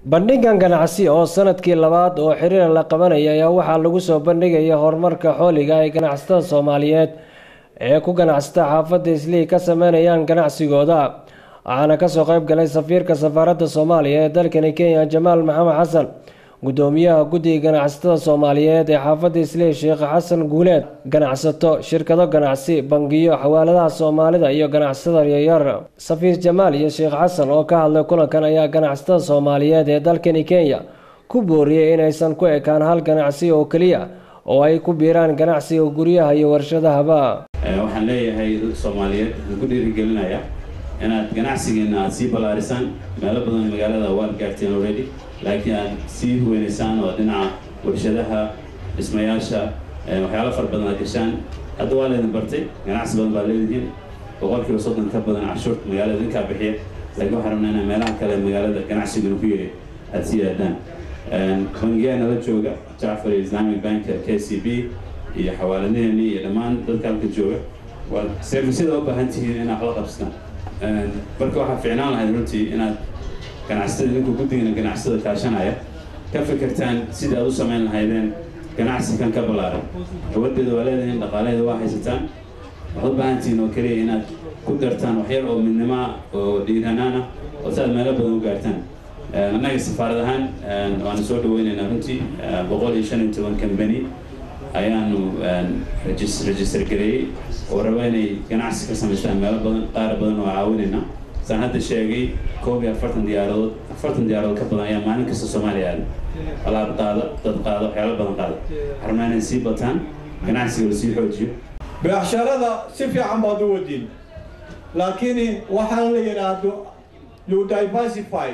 bandhigan ganacsi oo sanadkii labaad oo xiriir la qabanaya ayaa waxaa lagu soo bandhigaya horumarka xooliga ay ganacsatada soomaaliyeed ee ku ganacsata xaafadda islii ka sameynayaan ganacsigooda waxaana kasoo qayb galay safiirka safaaradda soomaaliya ee dalkani kenya jamaal maxamed xasan gudoomiyaha guddiga ganacsatada soomaaliyeed ee xaafadda islii sheekh xasan guuleed ganacsato shirkado ganacsi bangiyo xawaaladaha soomaalida iyo ganacsatada yaryar safiir jamaal iyo sheekh xasan oo ka hadlay kulankan ayaa ganacsatada soomaaliyeed ee dalkani kenya ku booriyey inaysan ku ekaan hal ganacsi oo keliya oo ay ku biiraan ganacsiga guryaha iyo warshadahaba waxaan leeyahay dadka soomaaliyeed waxaan ku dhiirigelinaya inaad ganacsigeena aada sii ballaarisaan meelo badan magaalada waad gaarteen already laakiin aad sii huweynaysaan oo dhinaca warshadaha dhismayaasha waxyaalo fara badan aad gashaan hadda waa laydin bartay ganacsi badan baad leedihiin boqolkiiba soddon ka badan canshuurta magaalada idinkaa bixiya laakiin waxaan rabnaa inaa meelaha kale magaalada ganacsiguna ku yiri aada sii aadaan bangiyaana la jooga jacfar islamic bank k c b iyo xawaaladaheeni iyo dhammaan dadka halka jooga waad servisyada u baahan tihiin inaad wax la qabsataan marka waxaa fiicnaan lahayd runtii inaad ganacsatada idinku guddigana ganacsatada kaashanaya ka fikirtaan sidii aad u samayn lahaydeen ganacsi kan ka ballaaran gabadeeda waa leedahin dhaqaalaheeda waa haysataan waxaad u baahan tihiin oo keliya inaad ku dartaan waxyar oo midnimoa oo dhiiranaan ah oo si aad meelo badan u gaartaan annaga safaarad ahaan waanu soo dhaweynaynaa runtii boqol iyo shan iyo toban kambani ayaanu register gareeyey oo raba inay ganacsi ka samaystaan meelo badan qaar badan oo caawinaynaa saan hadda sheegay koob iyo afartan diyaaradood afartan diyaaradood ka badan ayaa maalin kasta soomaaliya aada alaab qaada dad qaada waxyaalo badan qaada rabnaa inay sii bataan ganacsiga la sii xoojiyo beecsharada si fiican baad u wadin laakiin waxaan la yidhaahdo you diversify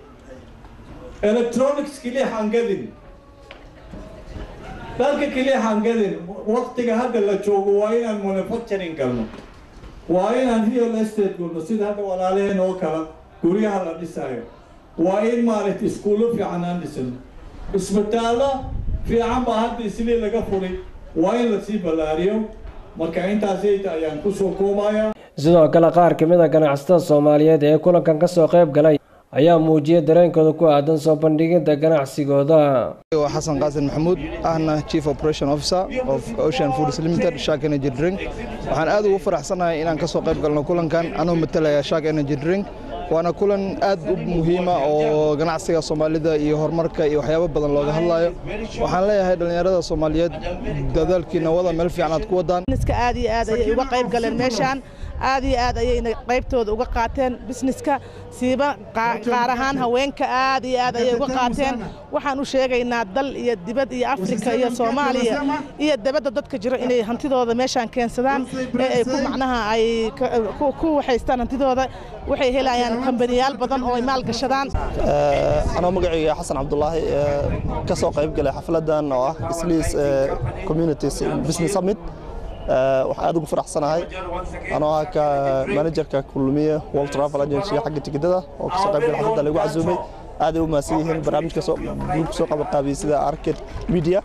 electronics keliya hangadin dalka keliya hangadin waktiga hadda la joogo waa inaan manufacturing galno waa inaan real estate gulno sida hadda walaalaheen oo kale guryaha la dhisayo waa in maaragtay iskuullo fiican aan dhisano isbitaallo fiican baa hadda islii laga furay waa in lasii ballaariyo marka intaasayta ayaan kusoo koobaya sidoo kale qaar ka mid a ganacsatada soomaaliyeed ee kulankan kasoo qayb galay ayaa muujiyay dareenkooda ku aadan soo bandhigidda ganacsigooda waa xasan qaasin maxamuud ahna chief operation officer of ocean foods limited shark energy drink waxaan aad ugu faraxsanahay inaan ka soo qayb galno kulankan anuu matalaya shark energy drink waana kulan aad u muhiima oo ganacsiga soomaalida iyo horumarka iyo waxyaabo badan looga hadlayo waxaan leeyahay dhallinyarada soomaaliyeed dadaalkiina wada meel fiican aad ku wadaan aad iyo aad ayay uga qayb galeen meeshaan aad iyo aad ayayna qaybtooda uga qaateen bisneska siiba qaar ahaan haweenka aad iyo aad ayay uga qaateen waxaan u sheegaynaa dal iyo dibad iyo afrika iyo soomaaliya iyo dabadda dadka jiro inay hantidooda meeshaan keensadaan ee ay ku macnaha ay ku waxaystaan hantidooda waxay helayaan kambaniyaal badan oo ay maalgashadaan anoo magacayga xasan cabdulaahi ka soo qayb galay xafladan oo ah isliis communities business summit waxaan aad ugu faraxsanahay anoo ah ka manajerka kulmiye world travel agency xagga tigidada oo kasoo qayb galay xafladda lagu casuumay aaday u mahadsan yihiin barnaamijka gruubka soo qabanqaabiyey sida arcade media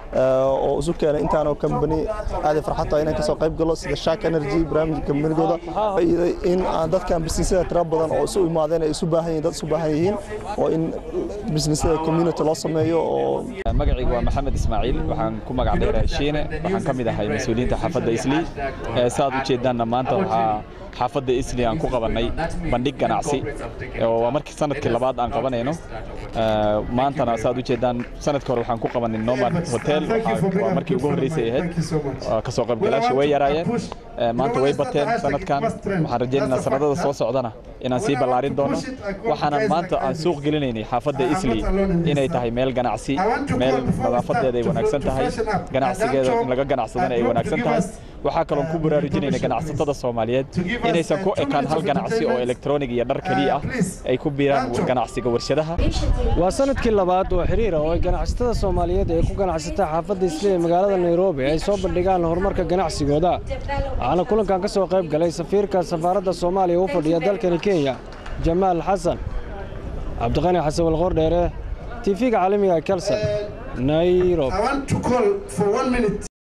oo isu keenay intaanoo kambani aaday farxad tahay inaan kasoo qayb galo sida shark energy barnaamijka kambanigooda in aan dadkan bisnisyada tira badan oo isu imaadeen ay isu baahan yihiin dad isu baahan yihiin oo in bisnisyada community loo sameeyo oo magacaygu waa maxamed ismaaciil waxaan ku magac dheerahay shiine waxaan ka mid ahay mas-uuliyiinta xaafadda islii saaad u jeedaanna maanta waxaa xaafadda islii aan ku qabannay bandhig ganacsi waa markii sanadkii labaad aan qabanayno maantana saaad u jeedaan sanadkii hore waxaan ku qabanay nomad hotel waa markii ugu horreysay ahayd kasoo qaybgalaasha way yaraayeen maanta way bateen sanadkan waxaan rajaynaynaa sanadada soo socdana inaan sii ballaarin doono waxaanan maanta aan suuq gelinaynay xaafadda islii inay tahay meel ganacsi meel nadaafadeeda ay wanaagsan tahay ganacsigeeda in laga ganacsadana ay wanaagsan tahay waxaa kaloon ku baraarujinayna ganacsatada soomaaliyeed inaysan ku ekaan hal ganacsi oo elektronig iyo dhar keliya ah ay ku biiraan ganacsiga warshadaha waa sanadkii labaad oo xiriira oo ay ganacsatada soomaaliyeed ee ku ganacsata xaafadda islii magaalada nairobi ay soo bandhigaan horumarka ganacsigooda waxaana kulankan ka soo qayb galay safiirka safaaradda soomaaliya u fadhiya dalkani kenya jamaal xasan cabdiqani xasan walqordheere tv-ga caalamiga kelson nairobi